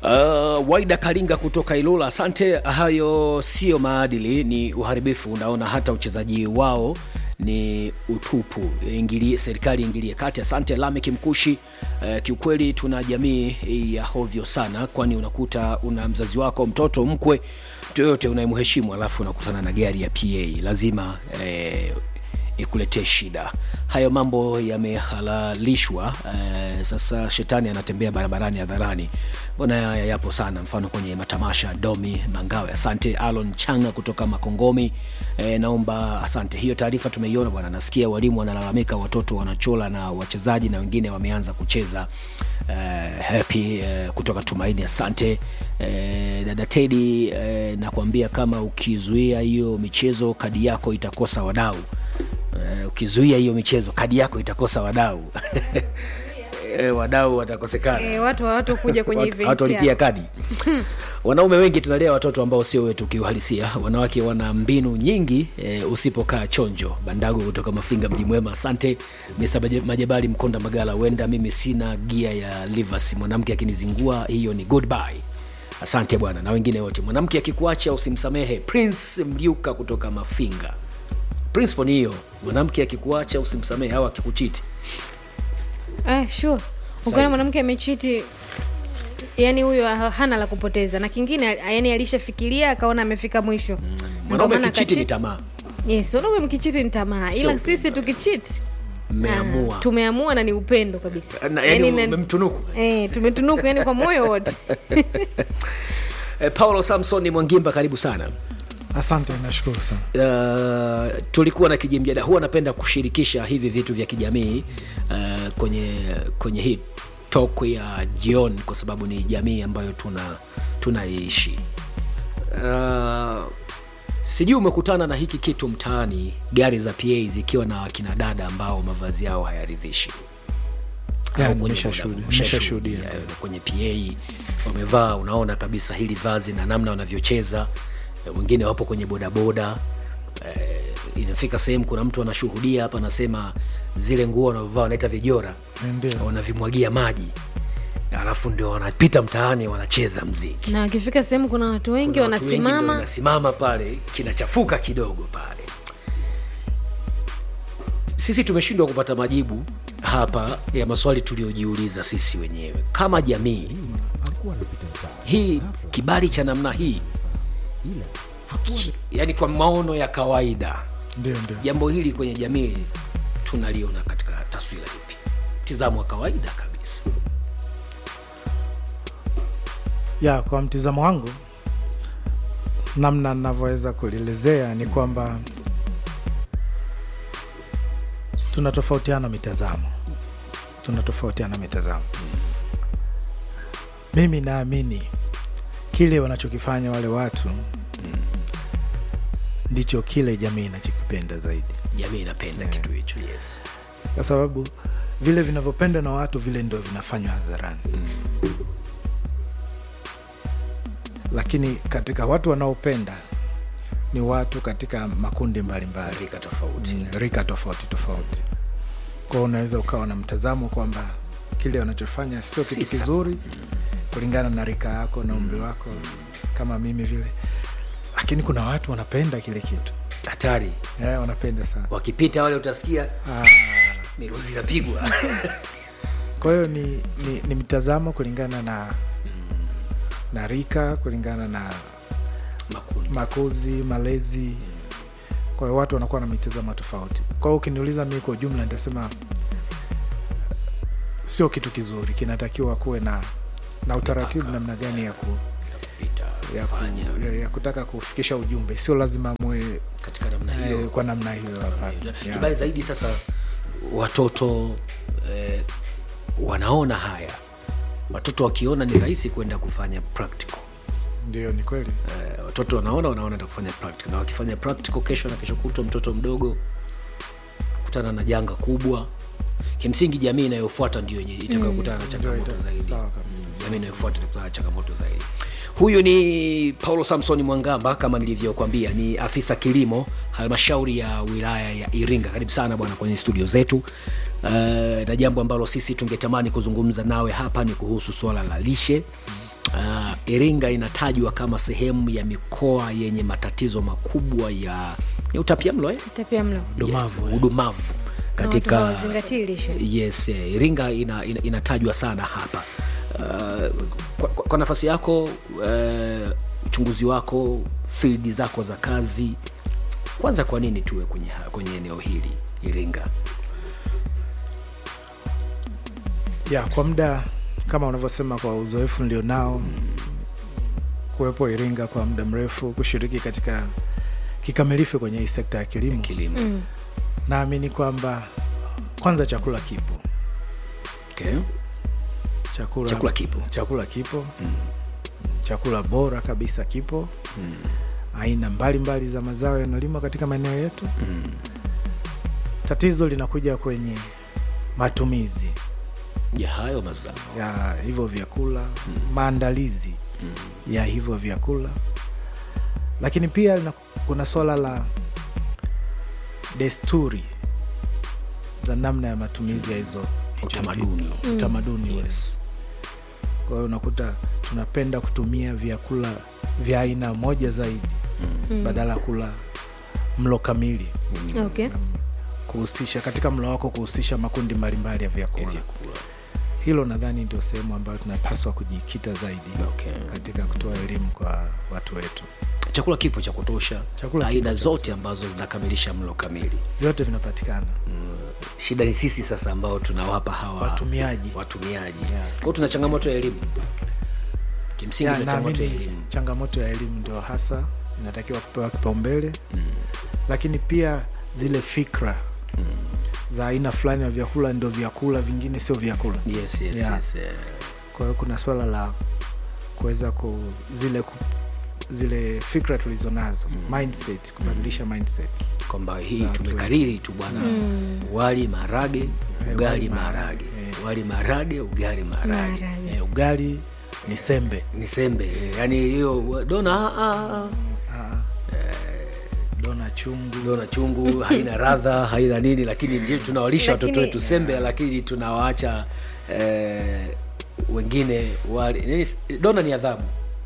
Uh, Waida Kalinga kutoka Ilula, asante. Hayo sio maadili, ni uharibifu. Unaona hata uchezaji wao ni utupu. Ingilie, serikali ingilie kati. Asante Lamek Mkushi. Uh, kiukweli tuna jamii ya hovyo sana, kwani unakuta una mzazi wako mtoto mkwe mtu yoyote unayemheshimu, alafu unakutana na gari ya PA, lazima eh, ikuletee shida. Hayo mambo yamehalalishwa. Eh, sasa shetani anatembea barabarani hadharani, mbona haya yapo sana, mfano kwenye matamasha. Domi Mangawe, asante. Alon Changa kutoka Makongomi, eh, naomba asante. Hiyo taarifa tumeiona bwana. Nasikia walimu wanalalamika, watoto wanachola na wachezaji na wengine wameanza kucheza eh, happy eh, kutoka Tumaini, asante eh, dada Tedi eh, nakwambia kama ukizuia hiyo michezo kadi yako itakosa wadau. Eh, ukizuia hiyo michezo kadi yako itakosa wadau eh, wadau watakosekana E, watu watu kuja kwenye Watu- event watu walipia ya- kadi wanaume wengi tunalea watoto ambao sio wetu kiuhalisia wanawake wana mbinu nyingi e, usipokaa chonjo bandago kutoka mafinga mji mwema asante Mr. Maje- majabali mkonda magala huenda mimi sina gia ya livers mwanamke akinizingua hiyo ni goodbye asante bwana na wengine wote mwanamke akikuacha usimsamehe prince mliuka kutoka mafinga principle ni hiyo mwanamke akikuacha usimsamehe au akikuchiti Eh, sure. Ukiona mwanamke amechiti yani huyo ha- hana la kupoteza na kingine yani alishafikiria akaona amefika mwisho Ndio mwanaume maana akichiti ni akachiti. tamaa yes wanaume mkichiti ni tamaa ila upendo. sisi tukichiti mmeamua ah, tumeamua na ni upendo kabisa Na- yani Yaani na- umemtunuku eh, tumetunuku yani kwa moyo wote Eh, paulo samson mwangimba karibu sana Asante, nashukuru sana. uh, tulikuwa na kijimjada huwa napenda kushirikisha hivi vitu vya kijamii uh, kwenye kwenye hii tok ya jioni kwa sababu ni jamii ambayo tuna tunaishi uh, sijui umekutana na hiki kitu mtaani gari za pa zikiwa na wakina dada ambao mavazi yao hayaridhishi Ya, Au kwenye nimeshashuhudia, boda- nimeshashuhudia. umeshashuhudia, kwenye pa wamevaa unaona kabisa hili vazi na namna wanavyocheza Eh, wengine wapo kwenye bodaboda eh, inafika sehemu kuna mtu anashuhudia hapa anasema zile nguo wanavyovaa wanaita vijora Ndio. wanavimwagia maji alafu ndio wanapita mtaani wanacheza mziki na akifika sehemu kuna watu wengi Kuna watu wengi ndio wanasimama wanasimama pale kinachafuka kidogo pale sisi tumeshindwa kupata majibu hapa ya maswali tuliyojiuliza sisi wenyewe kama jamii hii kibali cha namna hii ki- yani kwa maono ya kawaida Ndio, ndio. jambo hili kwenye jamii tunaliona katika taswira ipi mtizamo wa kawaida kabisa Ya, kwa mtizamo wangu, namna ninavyoweza kulielezea ni kwamba tunatofautiana mitazamo, tunatofautiana mitazamo. Mimi naamini kile wanachokifanya wale watu ndicho kile jamii inachokipenda zaidi, jamii inapenda kitu hicho yes kwa sababu vile vinavyopendwa na watu vile ndio vinafanywa hadharani. Lakini katika watu wanaopenda ni watu katika makundi mbalimbali rika tofauti mm, rika tofauti tofauti. Kwao unaweza ukawa na mtazamo kwamba kile wanachofanya sio Si kitu sawa. kizuri kulingana na rika yako na umri wako, kama mimi vile, lakini kuna watu wanapenda kile kitu hatari eh, wanapenda sana wakipita wale utasikia ah. miruzi inapigwa Kwa hiyo ni, ni, ni mtazamo kulingana na na rika, kulingana na makundi makuzi, malezi. Kwa hiyo watu wanakuwa na mitazamo tofauti. Kwa hiyo ukiniuliza mimi kwa ujumla, nitasema sio kitu kizuri, kinatakiwa kuwe na na utaratibu Mipaka. namna gani ya, ku, pita ya, fanya ku, ya, ya kutaka kufikisha ujumbe. Sio lazima muwe katika namna eh, hiyo kwa namna hiyo, hapana. Yeah. kibaya zaidi sasa watoto eh, wanaona haya watoto wakiona ni rahisi kwenda kufanya practical Ndio, ni kweli. eh, watoto wanaona wanaona enda kufanya practical na wakifanya practical kesho na kesho kutwa mtoto mdogo kutana na janga kubwa kimsingi jamii inayofuata ndio yenye itakayokutana na changamoto ita- zaidi sawa kabisa. jamii inayofuata itakutana na changamoto zaidi huyu ni paulo samsoni mwangamba kama nilivyokwambia ni afisa kilimo halmashauri ya wilaya ya iringa karibu sana bwana kwenye studio zetu uh, na jambo ambalo sisi tungetamani kuzungumza nawe hapa ni kuhusu swala la lishe uh, iringa inatajwa kama sehemu ya mikoa yenye matatizo makubwa ya ni utapiamlo eh? tapia mlo Udumavu, yes, udumavu Na watu katika hawazingatii lishe. yes eh, iringa ina, ina, inatajwa sana hapa uh, kwa, kwa, kwa nafasi yako uh, uchunguzi wako fildi zako za kazi kwanza kwa nini tuwe kwenye, ha- kwenye eneo hili iringa ya kwa muda kama unavyosema kwa uzoefu nilionao kuwepo iringa kwa muda mrefu kushiriki katika kikamilifu kwenye hii sekta ya kilimo kilimo Mm. naamini kwamba kwanza chakula kipo okay. chakula, Chakula kipo. chakula kipo chakula bora kabisa kipo aina mbalimbali za mazao yanalimwa katika maeneo yetu tatizo linakuja kwenye matumizi ya hayo mazao ya hivyo vyakula maandalizi ya hivyo vyakula lakini pia lina- kuna swala la desturi za namna ya matumizi ya hizo hicho Utamaduni. vitu. utamaduni ule yes. kwa hiyo unakuta tunapenda kutumia vyakula vya aina moja zaidi badala ya kula mlo kamili okay kuhusisha katika mlo wako kuhusisha makundi mbalimbali ya vyakula vyakula hilo nadhani ndio sehemu ambayo tunapaswa kujikita zaidi Okay. katika kutoa elimu kwa watu wetu chakula kipo cha kutosha Chakula aina kipo cha zote ambazo zinakamilisha mlo kamili vyote vinapatikana shida ni sisi sasa ambao tunawapa hawa Watumiaji. watumiaji Yeah. kwao tuna changamoto ya elimu kimsingi Ya, tuna changamoto ya naamini elimu changamoto ya elimu ndio hasa inatakiwa kupewa kipaumbele lakini pia zile fikra za aina fulani ya vyakula ndio vyakula vingine sio vyakula yes, yes, Yeah. yes, eh. kwa hiyo kuna swala la kuweza ku zile ku, zile fikra tulizonazo mindset kubadilisha mindset kwamba hii Za watu tumekariri tu bwana wali marage ugali wali marage maharage, eh. wali marage ugali marage Maharage. eh, ugali ni sembe ni sembe eh, yani hiyo dona ah, ah, ah. Ah. dona chungu dona chungu haina radha haina nini lakini ndio tunawalisha watoto Lakini- wetu sembe lakini tunawaacha eh, wengine wali nini dona ni adhabu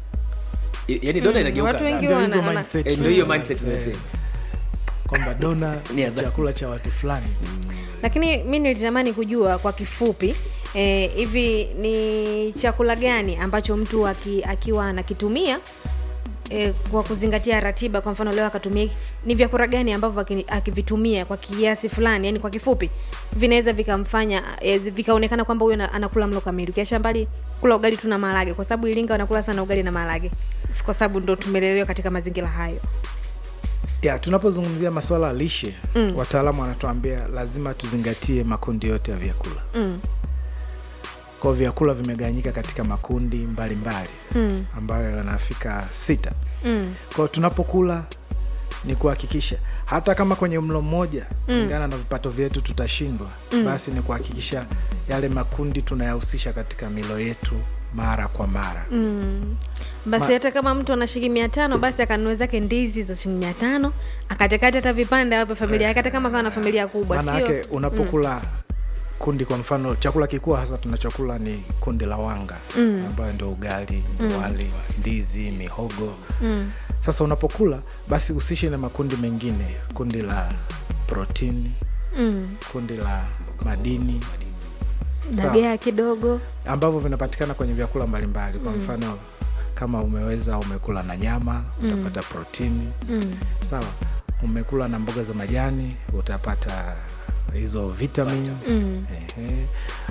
I- yaani dona inageuka watu wengi adhabu. Ndio hizo wana- wana- mindset Eh, ndio hiyo tulizonazo, mindset eh, tunasema. kwamba dona Ni ni adhabu. chakula cha watu fulani lakini mi nilitamani kujua kwa kifupi eh, hivi ni chakula gani ambacho mtu aki, akiwa anakitumia eh, kwa kuzingatia ratiba kwa mfano leo akatumia ni vyakula gani ambavyo aki- akivitumia kwa kiasi fulani yani kwa kifupi vinaweza vikamfanya eh, zi- vikaonekana kwamba huyo ana- anakula mlo kamili ukiacha mbali kula ugali tu na maharage kwa sababu iringa wanakula sana ugali na maharage Si kwa sababu ndo tumelelewa katika mazingira hayo ya tunapozungumzia masuala ya lishe mm. wataalamu wanatuambia lazima tuzingatie makundi yote ya vyakula mm. kwao vyakula vimegawanyika katika makundi mbalimbali Mm. ambayo yanafika sita Mm. kwao tunapokula ni kuhakikisha hata kama kwenye mlo mmoja kulingana na vipato vyetu tutashindwa basi ni kuhakikisha yale makundi tunayahusisha katika milo yetu mara kwa mara Mm. basi Ma- hata kama mtu ana shilingi mia tano basi akanunue zake ndizi za shilingi mia tano akatekate hata vipande awape familia yake hata kama kawa na familia kubwa maana sio yake unapokula kundi kwa mfano chakula kikubwa hasa tunachokula ni kundi la wanga Mm. ambayo ndio ugali wali ndizi mihogo mm. sasa unapokula basi usishi na makundi mengine kundi la protini Mm. kundi la madini Sawa. dagaa kidogo ambavyo vinapatikana kwenye vyakula mbalimbali kwa mfano kama umeweza umekula na nyama utapata protini mm. sawa umekula na mboga za majani utapata hizo vitamin Mm. Ehe.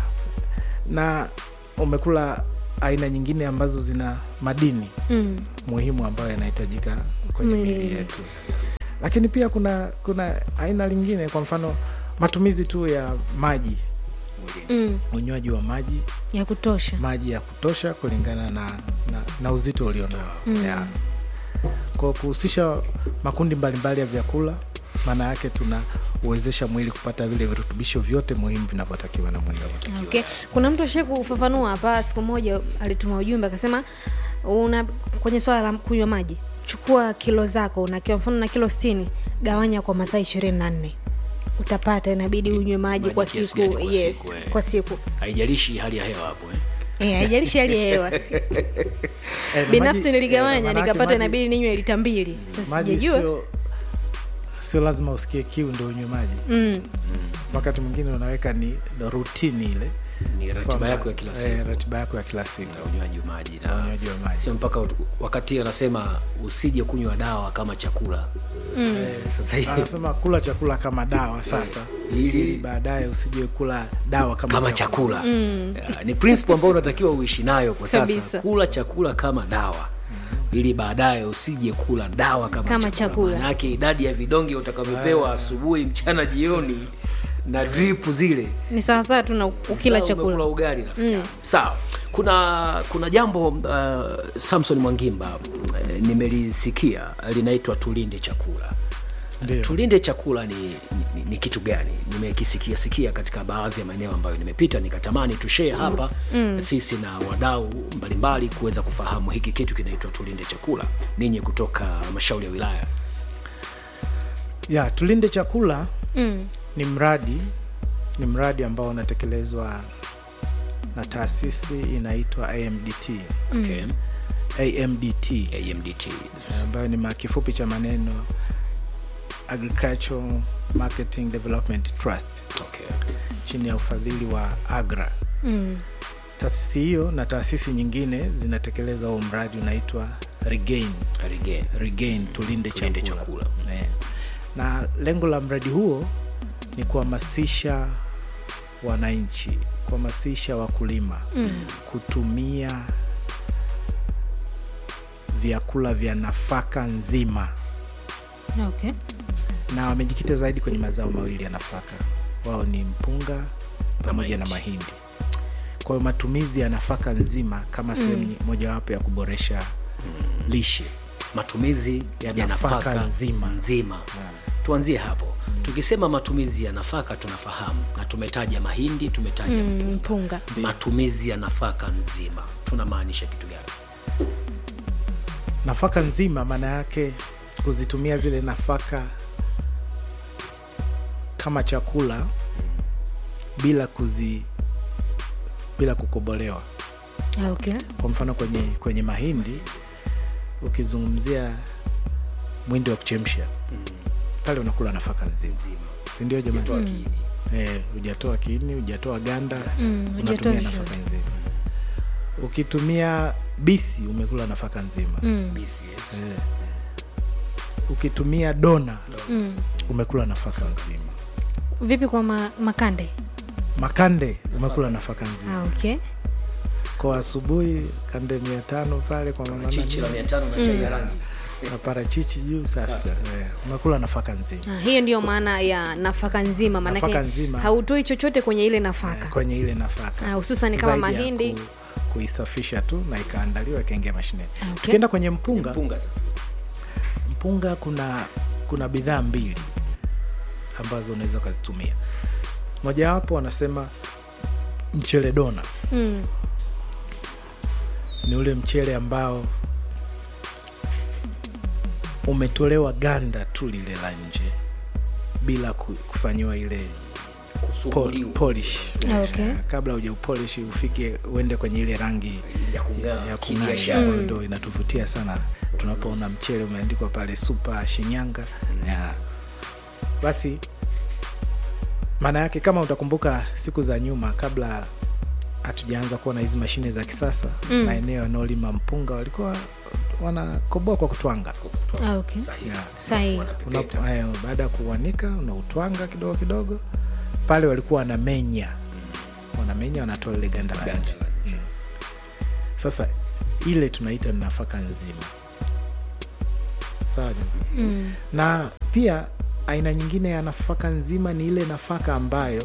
na umekula aina nyingine ambazo zina madini Mm. muhimu ambayo yanahitajika kwenye Mwilini. miili yetu lakini pia kuna kuna aina lingine kwa mfano matumizi tu ya maji Mm. unywaji wa maji ya kutosha maji ya kutosha kulingana na, na, na uzito ulionao Mm. yeah. kwa kuhusisha makundi mbalimbali ya vyakula maana yake tunauwezesha mwili kupata vile virutubisho vyote muhimu vinavyotakiwa na mwili okay. kuna mtu ashie kufafanua hapa siku moja alituma ujumbe akasema una kwenye swala la kunywa maji chukua kilo zako unakiwa mfano na kilo stini gawanya kwa masaa ishirini na nne utapata inabidi unywe maji Maji kwa kiasi siku gani kwa yes siku, eh. kwa siku haijalishi hali ya hewa hapo eh. Eh, haijalishi hali ya hewa Eh, na binafsi maji- niligawanya eh, manake nikapata maji- inabidi ninywe lita mbili sasa maji sijajua sio sio lazima usikie kiu ndo unywe maji mm. wakati mwingine unaweka ni rutini ile ni ratiba kwamba, yako ya kila eh, siku ratiba yako ya kila siku na unywaji wa maji Na na unywaji wa maji. sio mpaka ut- wakati anasema usije kunywa dawa kama chakula eh, sasa hivi anasema kula chakula kama dawa sasa Ili- ili baadaye usijue kula dawa kama, kama chakula Ya, ni principle ambayo unatakiwa uishi nayo kwa sasa Kabisa. kula chakula kama dawa ili baadaye usije kula dawa kama, Kama chakula. Maanake idadi ya vidonge utakavyopewa asubuhi mchana jioni na drip zile ni sawasawa tu na ukila Sawa, chakula umekula ugali rafiki yangu. sawa kuna kuna jambo uh, samson mwangimba uh, nimelisikia linaitwa tulinde chakula Ndio. tulinde chakula ni, ni, ni kitu gani nimekisikia sikia katika baadhi ya maeneo ambayo nimepita nikatamani tushee hapa mm. sisi na wadau mbalimbali kuweza kufahamu hiki kitu kinaitwa tulinde chakula ninyi kutoka halmashauri ya wilaya ya tulinde chakula mm. ni mradi ni mradi ambao unatekelezwa na taasisi inaitwa amdt okay. amdt amdt ambayo ni makifupi cha maneno agricultural marketing development trust okay. chini ya ufadhili wa agra Mm. taasisi hiyo na taasisi nyingine zinatekeleza huo mradi unaitwa regain Regain. regain tulinde, Tulinde chakula, chakula. Eh. na lengo la mradi huo ni kuhamasisha wananchi kuhamasisha wakulima Mm. kutumia vyakula vya nafaka nzima okay na wamejikita zaidi kwenye mazao mawili ya nafaka wao ni mpunga pamoja na mahindi. mahindi kwa hiyo matumizi ya nafaka nzima kama sehemu mojawapo ya kuboresha lishe matumizi Ya ya, nafaka nafaka nzima. nzima tuanzie hapo tukisema matumizi ya nafaka tunafahamu na tumetaja mahindi tumetaja mm, mpunga mpunga matumizi ya nafaka nzima tunamaanisha kitu gani nafaka nzima maana yake kuzitumia zile nafaka kama chakula bila kuzi bila kukobolewa Ah, okay kwa mfano kwenye kwenye mahindi ukizungumzia mwindi wa kuchemsha pale unakula nafaka nzima nzima sindio jamani toa kiini Eh, hujatoa kiini hujatoa ganda Mm, hujatoa unatumia chochote. nafaka nzima ukitumia bisi umekula nafaka nzima mm. BCS. Eh. ukitumia dona Mm. umekula nafaka nzima vipi kwa ma, makande makande umekula nafaka nzima ah, okay kwa asubuhi kande mia tano pale kwa mama chichi la nani, mia tano na chai ya rangi na parachichi juu safi Safi. sana. Eh, umekula nafaka nzima ah, hiyo ndiyo maana ya nafaka nzima Nafaka maanake nzima. hautoi chochote kwenye ile eh, nafaka kwenye ile nafaka Ah, hususan kama Zaidi ya mahindi. ku, kuisafisha tu na ikaandaliwa ikaingia mashineni Ah, okay. tukienda kwenye mpunga mpunga sasa mpunga kuna kuna bidhaa mbili ambazo unaweza ukazitumia mojawapo wanasema mchele dona mm. ni ule mchele ambao umetolewa ganda tu lile la nje bila ku- kufanyiwa ile pol, kusuguliwa polish Ah, okay. Eh, kabla uja upolish ufike uende kwenye ile rangi ya kung'aa ya kibiashara. kung'aa ambayo ndo inatuvutia sana tunapoona mchele umeandikwa pale supa shinyanga ya. basi maana yake kama utakumbuka siku za nyuma kabla hatujaanza kuwa na hizi mashine za kisasa Mm. maeneo yanaolima mpunga walikuwa wanakoboa kwa kutwanga Kutoa Ah, okay. sahihi. Yeah. Sahihi. Wanapepeta. Unapo- haya, baada ya kuanika unautwanga kidogo kidogo pale walikuwa wanamenya wanamenya wanatoa lile ganda la Ganda nje la nje. sasa ile tunaita ni nafaka nzima sawa jamani? Mm. na pia aina nyingine ya nafaka nzima ni ile nafaka ambayo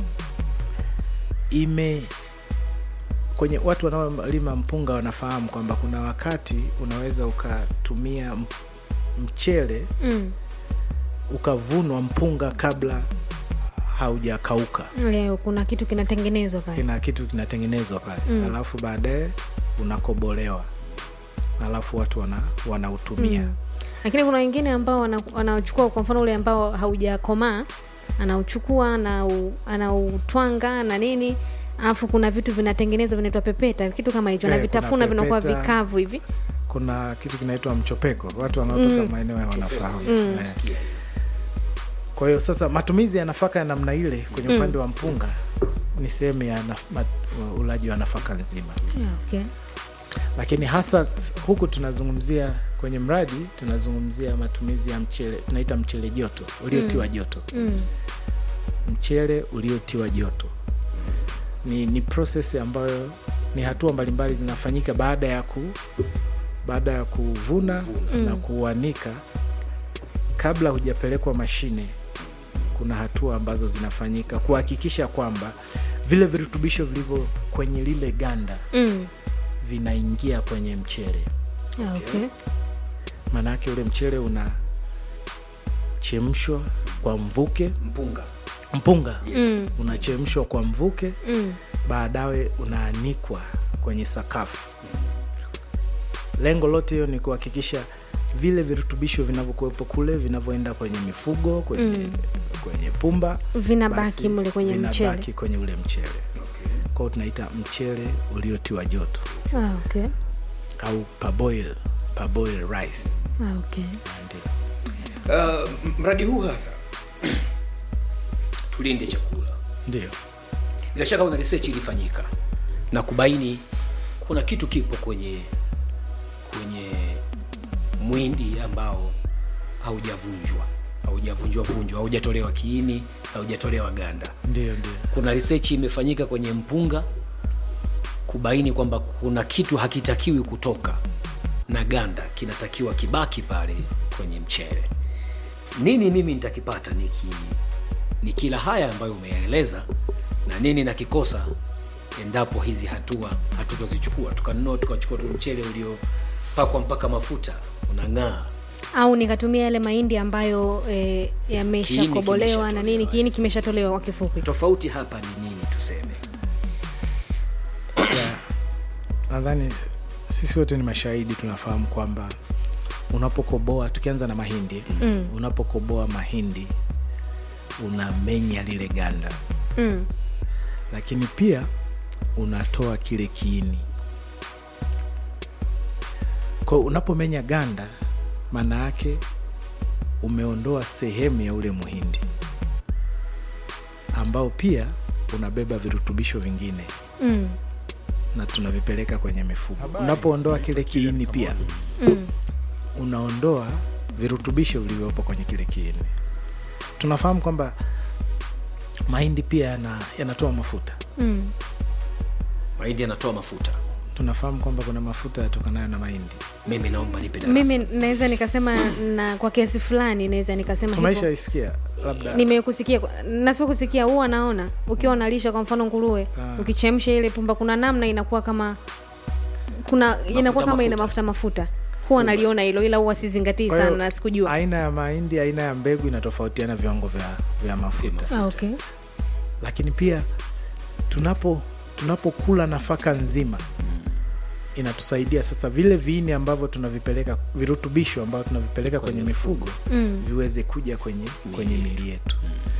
ime kwenye watu wanaolima mpunga wanafahamu kwamba kuna wakati unaweza ukatumia m- mchele Mm. ukavunwa mpunga kabla haujakauka leo kuna kitu kinatengenezwa pale kina kitu kinatengenezwa pale Mm. alafu baadaye unakobolewa alafu watu wana, wanautumia Mm. lakini kuna wengine ambao wana- wanaochukua kwa mfano ule ambao haujakomaa anauchukua anau- anautwanga na nini alafu kuna vitu vinatengenezwa vinaitwa pepeta kitu kama hicho na Eh, kuna vitafuna vinakuwa pepeta. vikavu hivi kuna kitu kinaitwa mchopeko watu wanaotoka maeneo ya wanafahamu Eh. Nasikia. kwa hiyo sasa matumizi ya nafaka ya namna ile kwenye upande wa mpunga ni sehemu ya naf- mat- ulaji wa nafaka nzima yeah, okay. lakini hasa s- huku tunazungumzia kwenye mradi tunazungumzia matumizi ya mchele tunaita mchele joto uliotiwa joto mm. mchele uliotiwa joto ni, ni proses ambayo ni hatua mbalimbali zinafanyika baada ya ku baada ya kuvuna na kuuanika kabla hujapelekwa mashine kuna hatua ambazo zinafanyika kuhakikisha kwamba vile virutubisho vilivyo kwenye lile ganda Mm. vinaingia kwenye mchele Yeah, okay. maanaake ule mchele unachemshwa kwa mvuke mpunga mpunga Mm. unachemshwa kwa mvuke Mm. baadaye unaanikwa kwenye sakafu lengo lote hiyo ni kuhakikisha vile virutubisho vinavyokuwepo kule vinavyoenda kwenye mifugo kwenye, Mm. kwenye pumba Vinabaki basi mle kwenye mchele. vinabaki kwenye ule mchele kwao tunaita mchele uliotiwa joto Ah, okay. au paboil paboil rice Ah, okay. Ndio. uh, m- mradi huu hasa tulinde chakula ndio bila shaka una research ilifanyika na kubaini kuna kitu kipo kwenye kwenye mwindi ambao haujavunjwa haujavunjwa vunjwa haujatolewa kiini haujatolewa ganda ndio ndio kuna research imefanyika kwenye mpunga kubaini kwamba kuna kitu hakitakiwi kutoka na ganda kinatakiwa kibaki pale kwenye mchele nini mimi nitakipata niki ni kila haya ambayo umeyaeleza na nini nakikosa endapo hizi hatua hatutozichukua tukanunua tukachukua tu mchele uliopakwa mpaka mafuta unang'aa au nikatumia yale mahindi ambayo e, yameshakobolewa na nini kimeshatolewa, kiini yes. kimeshatolewa kwa kifupi tofauti hapa ni nini tuseme yeah. nadhani sisi wote ni mashahidi tunafahamu kwamba unapokoboa tukianza na mahindi Mm. unapokoboa mahindi unamenya lile ganda mm. lakini pia unatoa kile kiini kwa hiyo unapomenya ganda maana yake umeondoa sehemu ya ule muhindi ambao pia unabeba virutubisho vingine Mm. na tunavipeleka kwenye mifugo unapoondoa kile kiini pia Mm. unaondoa virutubisho vilivyopo kwenye kile kiini tunafahamu kwamba mahindi pia yana, yanatoa mafuta Mm. mahindi yanatoa mafuta tunafahamu kwamba kuna mafuta yatokanayo na mahindi mimi naomba nipe darasa. mimi naweza nikasema na kwa kiasi fulani naweza nikasema hivyo. tumaishaisikia labda nimekusikia na sio kusikia huwa naona ukiwa unalisha kwa mfano nguruwe Ah. ukichamsha ile pumba kuna namna inakuwa kama kuna inakuwa kama ina mafuta. mafuta mafuta huwa naliona hilo ila huwa sizingatii Kwa hiyo, sana na sikujua aina ya mahindi aina ya mbegu inatofautiana viwango vya, vya mafuta ah, okay. lakini pia tunapo tunapokula nafaka nzima inatusaidia sasa vile viini ambavyo tunavipeleka virutubisho ambavyo tunavipeleka kwenye, mifugo mm. viweze kuja kwenye kwenye mili yetu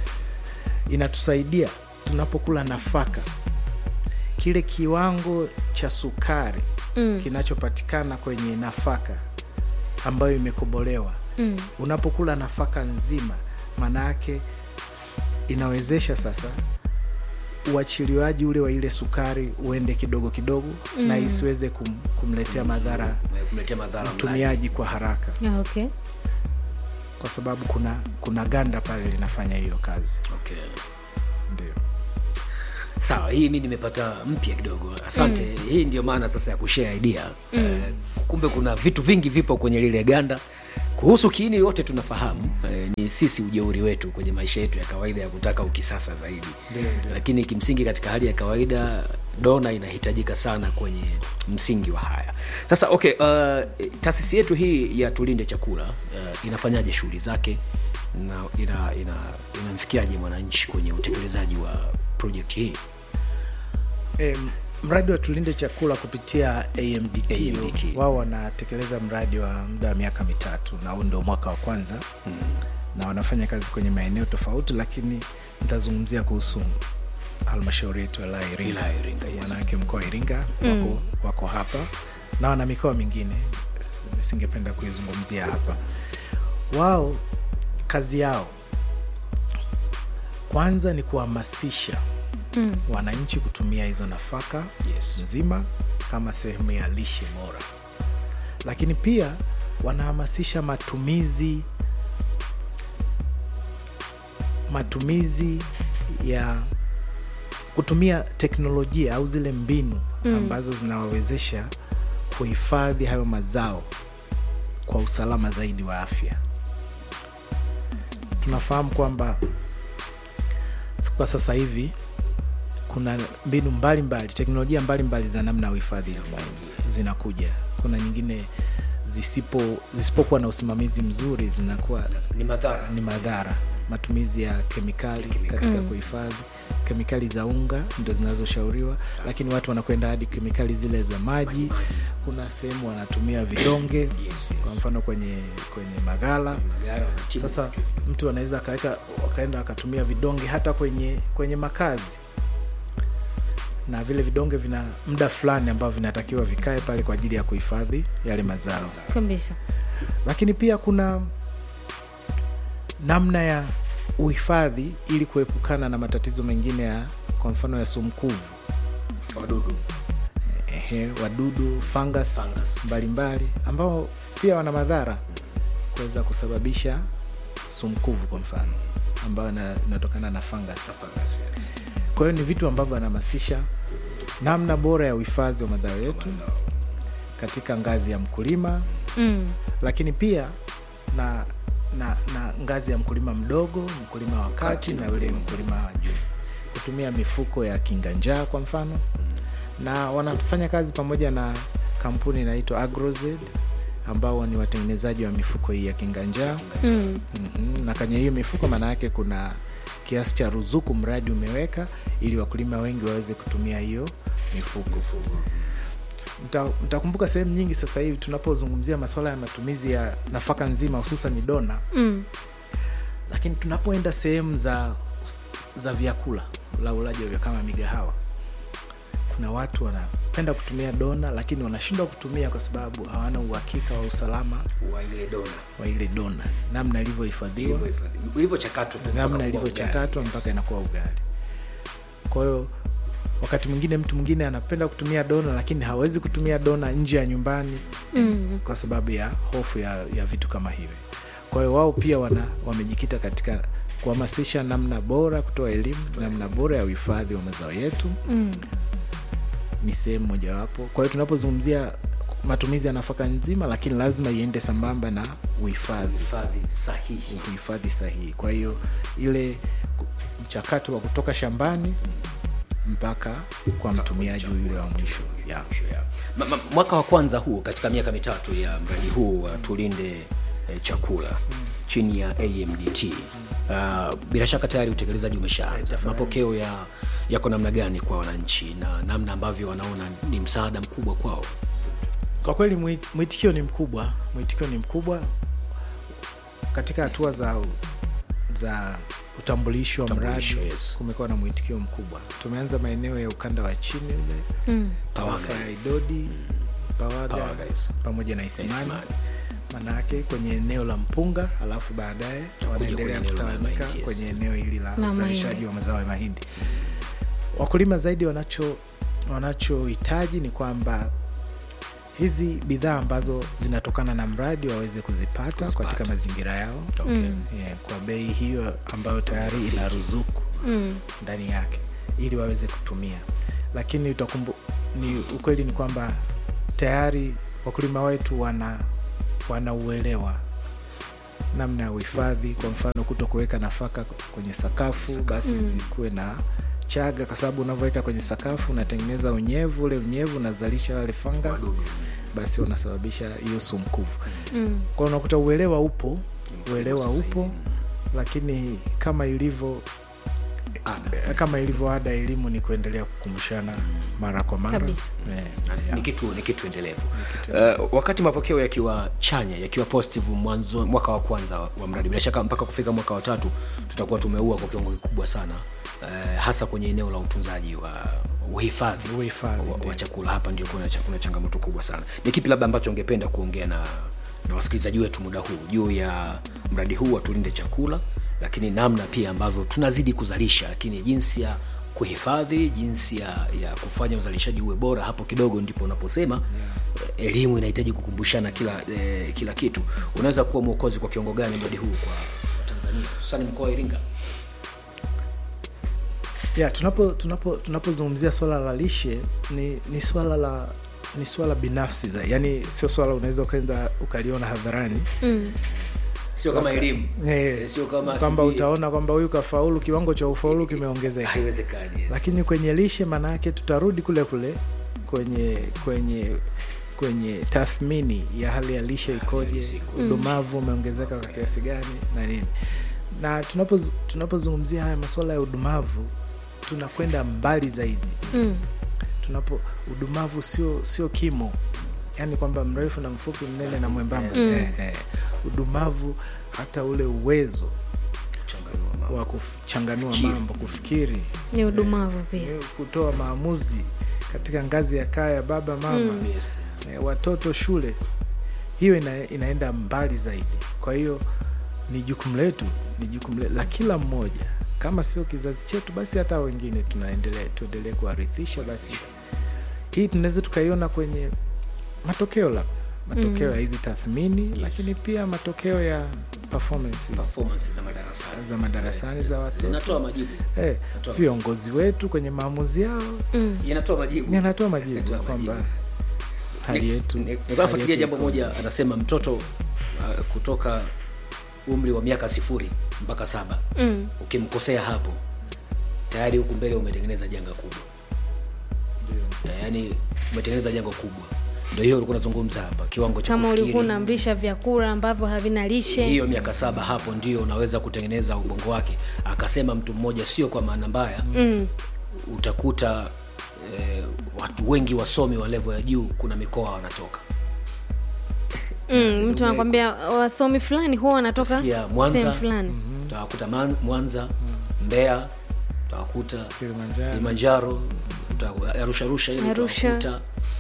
inatusaidia tunapokula nafaka kile kiwango cha sukari Mm. kinachopatikana kwenye nafaka ambayo imekobolewa Mm. unapokula nafaka nzima maana yake inawezesha sasa uachiliwaji ule wa ile sukari uende kidogo kidogo mm. na isiweze kum, kumletea madhara kumletea madhara mlaji. mtumiaji kwa haraka Ah, okay. kwa sababu kuna kuna ganda pale linafanya hiyo kazi okay. ndio sawa hii mi nimepata mpya kidogo asante mm. hii ndio maana sasa ya kushare idea mm. eh, kumbe kuna vitu vingi vipo kwenye lile ganda kuhusu kiini yote tunafahamu eh, ni sisi ujeuri wetu kwenye maisha yetu ya kawaida ya kutaka ukisasa zaidi Ndio, ndio. lakini kimsingi katika hali ya kawaida dona inahitajika sana kwenye msingi wa haya sasa okay uh, taasisi yetu hii ya tulinde chakula uh, inafanyaje shughuli zake na ina, ina, inamfikiaje mwananchi kwenye utekelezaji wa project hii e, mradi wa tulinde chakula kupitia amdt, AMDT. wao wanatekeleza mradi wa muda wa miaka mitatu na huu ndio mwaka wa kwanza mm. na wanafanya kazi kwenye maeneo tofauti lakini nitazungumzia kuhusu halmashauri yetu ya wilaya ya Iringa. Wilaya ya Iringa, yes. Wanawake mkoa wa Iringa wako, wako hapa na wana mikoa mingine nisingependa kuizungumzia hapa. Wao kazi yao kwanza ni kuhamasisha Mm. wananchi kutumia hizo nafaka Yes. nzima kama sehemu ya lishe bora, lakini pia wanahamasisha matumizi matumizi ya kutumia teknolojia au zile mbinu ambazo zinawawezesha kuhifadhi hayo mazao kwa usalama zaidi wa afya. Tunafahamu kwamba kwa sasa hivi kuna mbinu mbalimbali teknolojia mbalimbali za namna ya uhifadhi zinakuja. Kuna nyingine zisipo zisipokuwa na usimamizi mzuri zinakuwa ni madhara ni madhara. Matumizi ya kemikali katika kuhifadhi, kemikali za unga ndo zinazoshauriwa, lakini watu wanakwenda hadi kemikali zile za maji. Kuna sehemu wanatumia vidonge, kwa mfano kwenye kwenye maghala. Madhara wanatibu. Sasa mtu anaweza akaweka wakaenda akatumia vidonge hata kwenye kwenye makazi, na vile vidonge vina muda fulani ambao vinatakiwa vikae pale kwa ajili ya kuhifadhi yale mazao kabisa lakini pia kuna namna ya uhifadhi ili kuepukana na matatizo mengine ya kwa mfano ya sumkuvu wadudu ehe, wadudu fungus, Fungus. mbalimbali ambao pia wana madhara kuweza kusababisha sumkuvu kwa mfano ambayo ina- inatokana na fungus. Kwa hiyo ni vitu ambavyo wanahamasisha namna bora ya uhifadhi wa mazao yetu katika ngazi ya mkulima mm. lakini pia na, na, na ngazi ya mkulima mdogo, mkulima wa kati na yule mkulima wa juu, kutumia mifuko ya kinga njaa kwa mfano, na wanafanya kazi pamoja na kampuni inaitwa Agrozed ambao ni watengenezaji wa mifuko hii ya kinga njaa. Mm. Mhm, na kwenye hiyo mifuko maana yake kuna kiasi cha ruzuku mradi umeweka ili wakulima wengi waweze kutumia hiyo mifuko. Mta- Mtakumbuka sehemu nyingi sasa hivi tunapozungumzia masuala ya matumizi ya nafaka nzima hususan dona, Mm. lakini tunapoenda sehemu za za vyakula la ulaji wa vyakula kama migahawa, kuna watu wanapenda kutumia dona, lakini wanashindwa kutumia kwa sababu hawana uhakika wa usalama wa ile dona wa ile dona, namna ilivyohifadhiwa Ilivyohifadhi- ilivyochakatwa tu mpaka namna kuwa ilivyochakatwa mpaka inakuwa ugali. Kwa hiyo wakati mwingine mtu mwingine anapenda kutumia dona, lakini hawezi kutumia dona nje ya nyumbani Mm. kwa sababu ya hofu ya, ya vitu kama hivi. Kwa hiyo wao pia wana wamejikita katika kuhamasisha namna bora, kutoa elimu namna bora ya uhifadhi wa mazao yetu, Mm. ni sehemu mojawapo. Kwa hiyo tunapozungumzia matumizi ya nafaka nzima, lakini lazima iende sambamba na uhifadhi hifadhi sahihi uhifadhi sahihi. Kwa hiyo ile ku- mchakato wa kutoka shambani mpaka kwa mtumiaji yule wa mwisho yeah. Ma- ma- mwaka wa kwanza huu katika miaka mitatu ya mradi huu wa tulinde eh, chakula chini ya amdt uh, bila shaka tayari utekelezaji umeshaanza mapokeo ya yako namna gani kwa wananchi na namna ambavyo wanaona ni msaada mkubwa kwao Kwa kweli mwit- mwitikio ni mkubwa, mwitikio ni mkubwa katika hatua za za utambulisho wa mradi. Utambulisho, yes. Kumekuwa na mwitikio mkubwa. Tumeanza maeneo ya ukanda wa chini ule Mm. tarafa ya Idodi, Pawaga Pawaga, yes. pamoja na Isimani, Isimani. manake kwenye eneo la mpunga, alafu baadaye wanaendelea kwenye eneo la kutawanyika mahindi, yes. kwenye eneo hili la La uzalishaji mahindi. wa mazao ya mahindi. Wakulima zaidi wanacho wanachohitaji ni kwamba hizi bidhaa ambazo zinatokana na mradi waweze kuzipata, katika mazingira yao okay. yeah, kwa bei hiyo ambayo tayari ina ruzuku Mm. ndani yake ili waweze kutumia, lakini utakumbu, ni ukweli ni kwamba tayari wakulima wetu wana wanauelewa namna ya uhifadhi. Kwa mfano, kuto kuweka nafaka kwenye sakafu, basi zikuwe na chaga, kwa sababu unavyoweka kwenye sakafu unatengeneza unyevu, ule unyevu unazalisha wale fungus, basi wanasababisha hiyo sumkuvu. Mm. Kwa hiyo unakuta uelewa upo, uelewa upo, lakini kama ilivyo Ada. kama ilivyo ada, elimu ni kuendelea kukumbushana mara kwa mara Kabisa. Eh, ni kitu ni kitu endelevu uh, wakati mapokeo yakiwa chanya yakiwa positive mwanzo mwaka wa kwanza wa mradi bila shaka mpaka kufika mwaka wa tatu tutakuwa tumeua kwa kiwango kikubwa sana eh, hasa kwenye eneo la utunzaji wa uhifadhi Uhifadhi, wa, ndio. wa chakula hapa ndio kuna, cha- kuna changamoto kubwa sana ni kipi labda ambacho ungependa kuongea na, na wasikilizaji wetu muda huu juu ya mradi huu wa tulinde chakula lakini namna pia ambavyo tunazidi kuzalisha lakini jinsi ya kuhifadhi jinsi ya, ya kufanya uzalishaji uwe bora hapo kidogo ndipo unaposema yeah. elimu inahitaji kukumbushana kila eh, kila kitu unaweza kuwa mwokozi kwa kiwango gani mradi huu kwa tanzania hususani mkoa wa iringa ya tunapo tunapo tunapozungumzia swala la lishe ni ni swala la ni swala binafsi za yani sio swala unaweza ukaenda ukaliona hadharani mm. sio kama elimu Eh, Eh, sio kama kwamba sijui- utaona kwamba huyu kafaulu kiwango cha ufaulu kimeongezeka haiwezekani yes. lakini kwenye lishe maana yake tutarudi kule kule kwenye kwenye kwenye tathmini ya hali ya lishe ikoje siku. udumavu umeongezeka kwa kiasi gani na nini na tunapoz- tunapozungumzia haya masuala ya udumavu tunakwenda mbali zaidi Mm. tunapo udumavu sio sio kimo yaani kwamba mrefu na mfupi mnene na mwembamba Mm. eh, eh. udumavu hata ule uwezo Changanua mambo. wa kuchanganua Kufikiri. mambo kufikiri ni udumavu pia eh, kutoa maamuzi katika ngazi ya kaya baba mama Mm. Yes. eh, watoto shule hiyo ina, inaenda mbali zaidi kwa hiyo ni jukumu letu ni jukumu letu la kila mmoja kama sio kizazi chetu basi hata wengine tunaendelea tuendelee kuwarithisha basi hii tunaweza tukaiona kwenye matokeo la matokeo ya hizi tathmini yes. lakini pia matokeo ya performance performance za madarasani za madarasani za watoto zinatoa majibu eh, Natoa- viongozi wetu kwenye maamuzi yao mm. inatoa majibu yanatoa majibu Yanatoa kwamba majibu. hali yetu Ni- hali nilikuwa nafuatilia yetu jambo iko- moja anasema mtoto uh, kutoka umri wa miaka sifuri mpaka saba Mm. ukimkosea hapo tayari huku mbele umetengeneza janga kubwa Eh, yaani umetengeneza janga kubwa ndio hiyo ulikuwa unazungumza hapa kiwango cha kama ulikuwa kufikiri unamlisha vyakula ambavyo havina lishe hiyo miaka saba hapo ndio unaweza kutengeneza ubongo wake akasema mtu mmoja sio kwa maana mbaya mm. utakuta eh, watu wengi wasomi wa levo ya juu kuna mikoa wanatoka Mm. mtu anakwambia wasomi fulani huwa wanatoka Sikia, Mwanza. sehemu fulani utawakuta Man- mwanza mbeya utawakuta Kilimanjaro. kilimanjaro uta- arusha rusha ile Arusha. utawakuta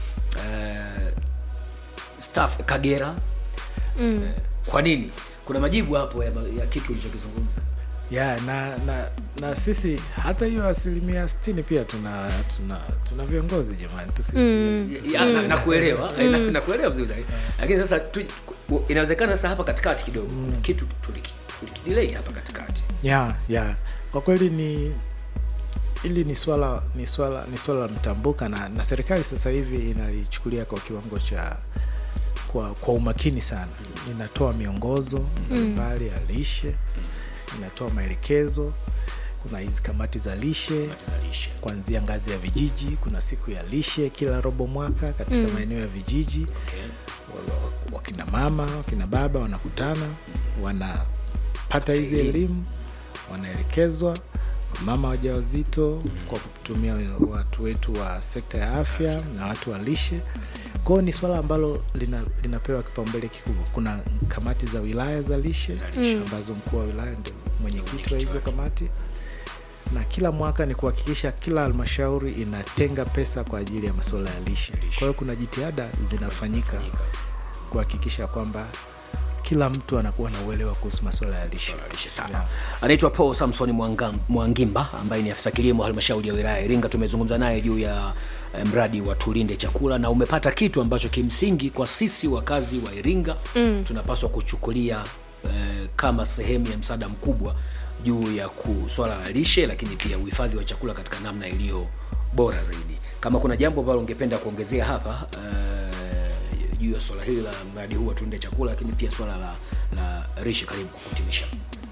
eh, staff kagera mm. kwa nini kuna majibu hapo ya, ya kitu ulichokizungumza ya na na na sisi hata hiyo asilimia sitini pia tuna tuna tuna viongozi jamani tusi Mm. Ya, na- nakuelewa na, nakuelewa vizuri zaidi. lakini sasa tu, inawezekana sasa hapa katikati kidogo kuna kitu tuliki- tulikidilei hapa katikati ya ya kwa kweli ni hili ni swala ni swala ni swala la mtambuka na, na serikali sasa hivi inalichukulia kwa kiwango cha kwa, kwa umakini sana inatoa miongozo mbalimbali ya lishe inatoa maelekezo kuna hizi kamati za lishe Tuzalishe. kuanzia ngazi ya vijiji kuna siku ya lishe kila robo mwaka katika maeneo ya vijiji Okay. wa- wa- wakina mama wakina baba wanakutana wanapata hizi Elimu. elimu wanaelekezwa mama wajawazito kwa kutumia watu wetu wa sekta ya afya na watu wa lishe kwao ni swala ambalo lina, linapewa kipaumbele kikubwa kuna kamati za wilaya za lishe Za lishe. ambazo mkuu wa wilaya ndio mwenyekiti wa hizo kamati na kila mwaka ni kuhakikisha kila halmashauri inatenga pesa kwa ajili ya masuala ya lishe kwa hiyo kuna jitihada zinafanyika kuhakikisha kwamba kila mtu anakuwa na uelewa kuhusu masuala ya lishe Lishe sana. anaitwa paul samson Mwangam- mwangimba ambaye ni afisa kilimo halmashauri ya wilaya ya iringa tumezungumza naye juu ya eh, mradi wa tulinde chakula na umepata kitu ambacho kimsingi kwa sisi wakazi wa iringa mm. tunapaswa kuchukulia eh, kama sehemu ya msaada mkubwa juu ya ku- swala la lishe lakini pia uhifadhi wa chakula katika namna iliyo bora zaidi kama kuna jambo ambalo ungependa kuongezea hapa eh, juu ya swala hili la mradi huu wa tulinde chakula lakini pia swala la, la lishe karibu kwa kuhitimisha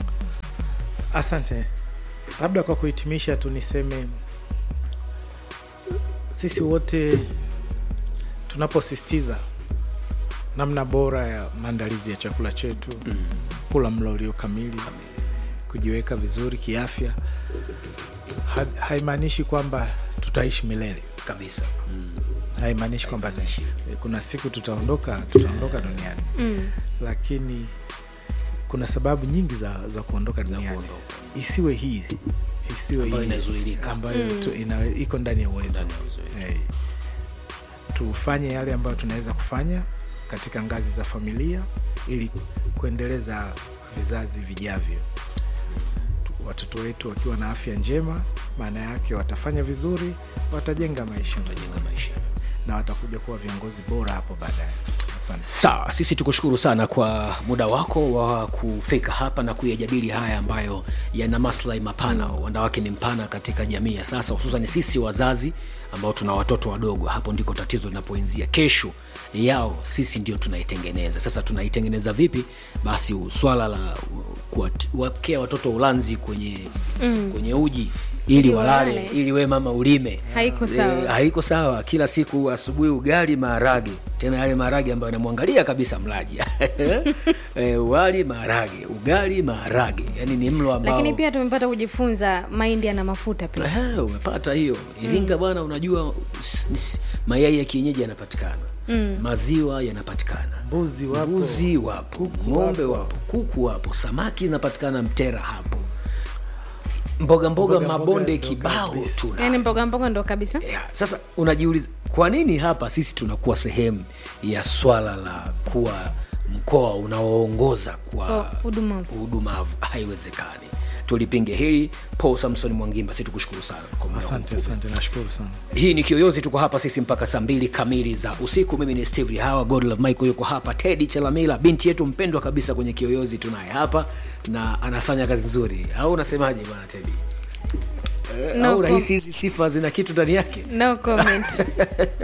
asante labda kwa kuhitimisha tu niseme sisi wote tunaposisitiza namna bora ya maandalizi ya chakula chetu mm. kula mlo ulio kamili kujiweka vizuri kiafya ha, haimaanishi kwamba tutaishi milele kabisa mm. haimaanishi kwamba kuna siku tutaondoka tutaondoka duniani Mm. lakini kuna sababu nyingi za, za kuondoka duniani kuondoka. isiwe hii isiwe Ambayo ile inazuilika. ambayo tu, ina, iko ndani ya uwezo Ndani ya uwezo wetu. hey. tufanye yale ambayo tunaweza kufanya katika ngazi za familia ili kuendeleza vizazi vijavyo Tu- watoto wetu wakiwa na afya njema maana yake watafanya vizuri watajenga maisha Tunajenga maisha na watakuja kuwa viongozi bora hapo baadaye asante sawa sisi tukushukuru sana kwa muda wako wa kufika hapa na kuyajadili haya ambayo yana maslahi mapana mm. wanawake ni mpana katika jamii ya sasa hususan sisi wazazi ambao tuna watoto wadogo hapo ndiko tatizo linapoanzia kesho yao sisi ndio tunaitengeneza sasa tunaitengeneza vipi basi swala la kuwakea watoto ulanzi kwenye mm. kwenye uji ili Ili walale walale. ili we mama ulime Haiko sawa. Eh, haiko sawa kila siku asubuhi ugali maharage tena yale maharage ambayo anamwangalia kabisa mlaji e, wali maharage ugali maharage yani ni mlo ambao lakini pia tumepata kujifunza mahindi yana mafuta pia Eh, umepata hiyo iringa bwana unajua s- s- mayai ya kienyeji yanapatikana mm. maziwa yanapatikana mbuzi wapo mbuzi wapo ng'ombe wapo kuku wapo samaki zinapatikana mtera hapo mboga mboga, Mboga, mabonde mboga ndo kibao kabisa. tuna yaani mboga mboga ndo kabisa yeah. Sasa unajiuliza kwa nini hapa sisi tunakuwa sehemu ya swala la kuwa mkoa unaoongoza Kwa kwa udumavu. udumavu? Haiwezekani, tulipinge hili. Paul Samson Mwangimba, si tukushukuru sana kwa muda asante wako. asante nashukuru sana Hii ni Kiyoyozi, tuko hapa sisi mpaka saa mbili kamili za usiku. Mimi ni Steve Hawa, Godlove Michael yuko hapa, Teddy Chalamila, binti yetu mpendwa kabisa kwenye Kiyoyozi tunaye hapa na anafanya kazi nzuri, au unasemaje bwana Teddy? Eh, No au com- rahisi hizi sifa zina kitu ndani yake? no comment